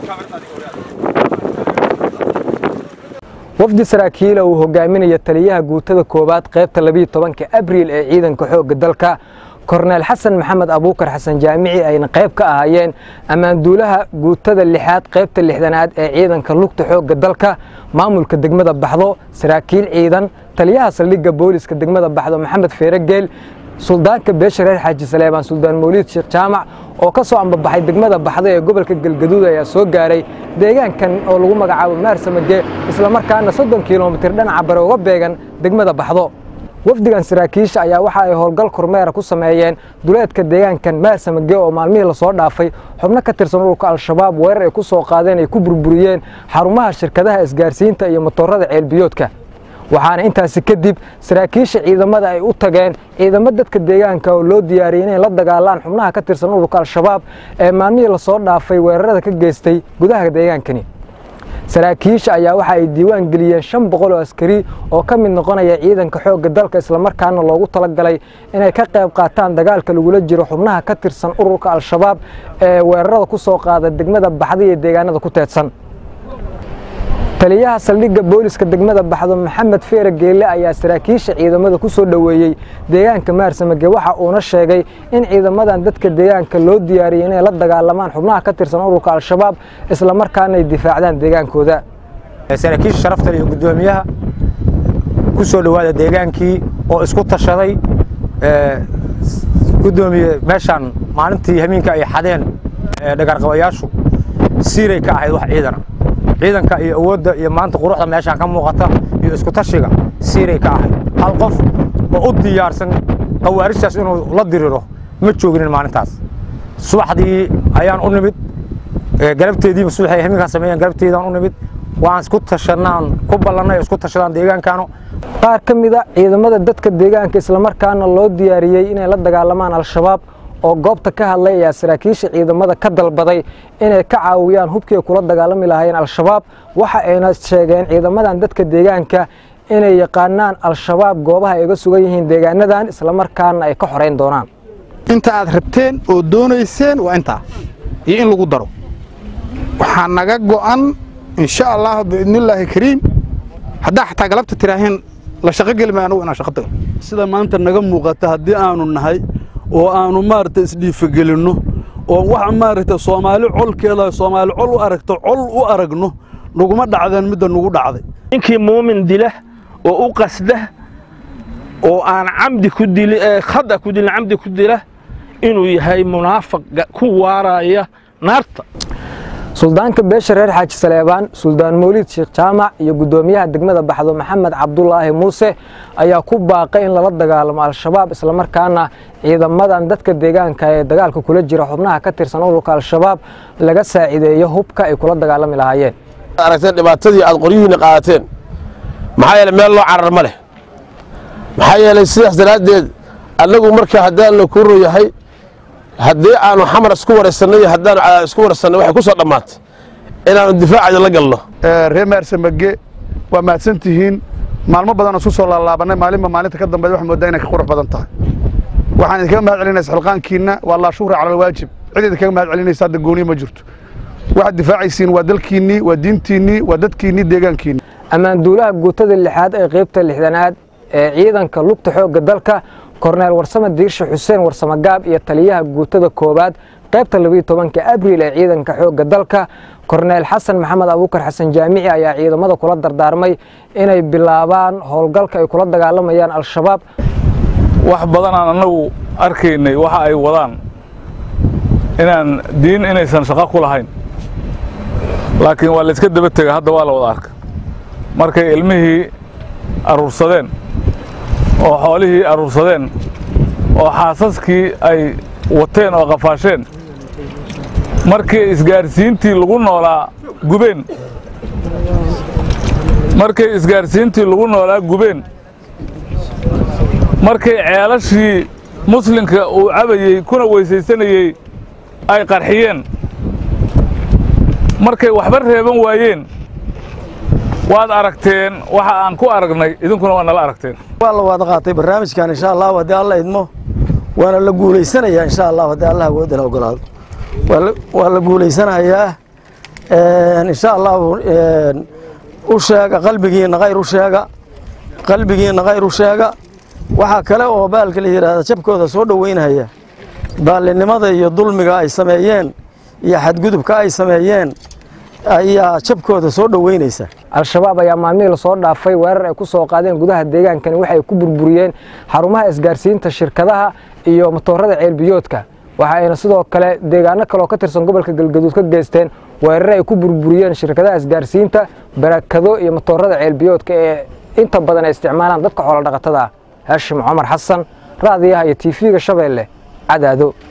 wafdi saraakiila uu hogaaminaya taliyaha guutada koowaad qaybta labiiyo tobanka abriil ee ciidanka xoogga dalka korneel xasan maxamed abuukar xasan jaamici ayna qayb ka ahaayeen ammaanduulaha guutada lixaad qaybta lixdanaad ee ciidanka lugta xoogga dalka maamulka degmada baxdo saraakiil ciidan taliyaha saldhigga booliska degmada baxdo maxamed feeregeel suldaanka beesha reer xaaji saleebaan suldaan mawliid sheekh jaamac oo ka soo ambabaxay degmada baxda ee gobolka galgaduud ayaa soo gaaray deegaankan oo lagu magacaabo maarsamage islamarkaana soddon kilomitir dhinaca bare uga beegan degmada baxdo wafdigan saraakiisha ayaa waxa ay howlgal kormeera ku sameeyeen duleedka deegaankan maarsamage oo maalmihii lasoo dhaafay xubno ka tirsan ururka al-shabaab weerar ay ku soo qaadeen ay ku burburiyeen xarumaha shirkadaha isgaarsiinta iyo motorada ceelbiyoodka waxaana intaasi kadib saraakiisha ciidamada ay u tageen ciidamo dadka deegaanka oo loo diyaariyey inay la dagaalaan xubnaha ka tirsan ururka al-shabaab ee maalmihii lasoo dhaafay weerarada ka geystay gudaha deegaankani saraakiisha ayaa waxa ay diiwaan geliyeen shan boqol oo askari oo ka mid noqonaya ciidanka xoogga dalka islamarkaana loogu talagalay inay ka qayb qaataan dagaalka lagula jiro xubnaha ka tirsan ururka al-shabaab ee weerarada ku soo qaada degmada baxda iyo deegaanada ku teedsan taliyaha saldhigga booliska degmada baxdo maxamed feere geelle ayaa saraakiisha ciidamada ku soo dhoweeyey deegaanka maarsamage waxa uuna sheegay in ciidamadan dadka deegaanka loo diyaariyey inay la dagaalamaan xubnaha ka tirsan ururka al-shabaab islamarkaana ay difaacdaan deegaankooda saraakiisha sharafta iyo guddoomiyaha ku soo dhowaada deegaankii oo isku tashaday guddoomiye meeshaan maalintii hamiinka ay xadeen dhagarqabayaashu siiray ka ahayd wax ciidana ciidanka iyo awoodda iyo maanta quruxda meeshaan ka muuqata iyo isku tashiga siiray ka ahayd hal qof oo u diyaarsan khawaarijtaas inuu la diriro ma jooginin maalintaas subaxdii ayaan u nimid galabteediiba subaxay hamiinkaan sameeyeen galabteedaan u nimid waan isku tashanaan ku ballannay isku tashadaan deegaankaanu qaar ka mida ciidamada dadka deegaanka islamarkaana loo diyaariyey inay la dagaalamaan al-shabaab oo goobta ka hadlay ayaa saraakiisha ciidamada ka dalbaday inay ka caawiyaan hubkii kula dagaalami lahaayeen al-shabaab waxa ayna sheegeen ciidamadan dadka deegaanka inay yaqaanaan al-shabaab goobaha ay uga sugan yihiin deegaanadan islamarkaana ay ka xorayn doonaan inta aad rabteen oo doonayseen waa intaa iyo in lagu daro waxaa naga go'an insha allah biidnillaahi kariim haddaa xataa galabta tiraaheen la shaqo geli maayo anugu inaan shaqo tago sida maanta naga muuqata haddii aanu nahay oo aanu maaragtay isdhiifagelinno oo wax maaragtay soomaali colkeeda soomaali col u aragto col u aragno naguma dhacdeen midda nagu dhacday ninkii muumin dila oo u qasda oo aan camdi ku dili khada ku dilin camdi ku dila inuu yahay munaafiq ku waaraya naarta suldaanka beesha reer xaaji saleebaan suldaan mawliid sheekh jaamac iyo guddoomiyaha degmada baxdo maxamed cabdulaahi muuse ayaa ku baaqay in lala dagaalamo al-shabaab islamarkaana ciidamadan dadka deegaanka ee dagaalka kula jira xubnaha ka tirsan ururka al-shabaab laga saacideeyo hubka ay kula dagaalami lahaayeen aragteen dhibaatadii aad qoryihiinna qaadateen maxaa yeeley meel loo carar ma leh maxaa yeelay sidaas daraaddeed annagu marka haddaan la kuro yahay haddii aanu xamar isku waraysannay iyo haddaanu cadaad isku waraysannay waxay ku soo dhammaatay inaannu difaacada la galno reer maarsamage waa mahadsan tihiin maalmo badan oo isku soo laalaabannay maalinba maalinta ka dambeed waxaa moodaa inay ka qurux badan tahay waxaan idinkaga mahad celinaysa xilqaankiinna waa laa shuhra cala alwaajib cid idinkaga mahad celinaysa hadda gooniya ma jirto waxaad difaacaysiin waa dalkiinnii waa diintiinnii waa dadkiinnii deegaankiinni ammaanduulaha guutada lixaad ee qaybta lixdanaad ee ciidanka lugta xoogga dalka korneel warsame diirshe xuseen warsame gaab iyo taliyaha guutada koowaad qaybta labiiyo tobanka abriil ee ciidanka xoogga dalka korneel xasan maxamed abuukar xasan jaamici ayaa ciidamada kula dardaarmay inay bilaabaan howlgalka ay kula dagaalamayaan al-shabaab wax badan aan annagu arkaynay waxa ay wadaan inaan diin inaysan shaqo ku lahayn laakiin waa layska daba tega hadda waa la wada arka markay ilmihii aruursadeen oo xoolihii aruursadeen oo xaasaskii ay wateen oo qafaasheen markii isgaarsiintii lagu noolaa gubeen markay isgaarsiintii lagu noolaa gubeen markay ceelashii muslimka uu cabayey kuna weysaysanayey ay qarxiyeen markay waxba reeban waayeen waad aragteen waxa aan ku aragnay idinkuna waa nala aragteen waa la wada qaatay barnaamijkan insha allahu haddii alla idmo waana la guulaysanayaa insha allahu haddii allah awoodda la ogolaado waa la guulaysanayaa insha allahu u sheega qalbigiinna khayr u sheega qalbigiinna khayr u sheega waxaa kale oo baalka la yidhaahda jabkooda soo dhoweynaya baallinimada iyo dulmiga ay sameeyeen iyo xadgudubka ay sameeyeen ayaa jabkooda soo dhoweynaysa al-shabaab ayaa maalmihii lasoo dhaafay weerar ay ku soo qaadeen gudaha deegaankani waxay ku burburiyeen xarumaha isgaarsiinta shirkadaha iyo matoorada ceelbiyoodka waxa ayna sidoo kale deegaano kaleoo ka tirsan gobolka galgaduud ka geysteen weerare ay ku burburiyeen shirkadaha isgaarsiinta barakado iyo matoorada ceelbiyoodka ee inta badan ay isticmaalaan dadka xoolo dhaqatada ah haashim cumar xasan raadiyaha iyo tiifiga shabeelle cadaado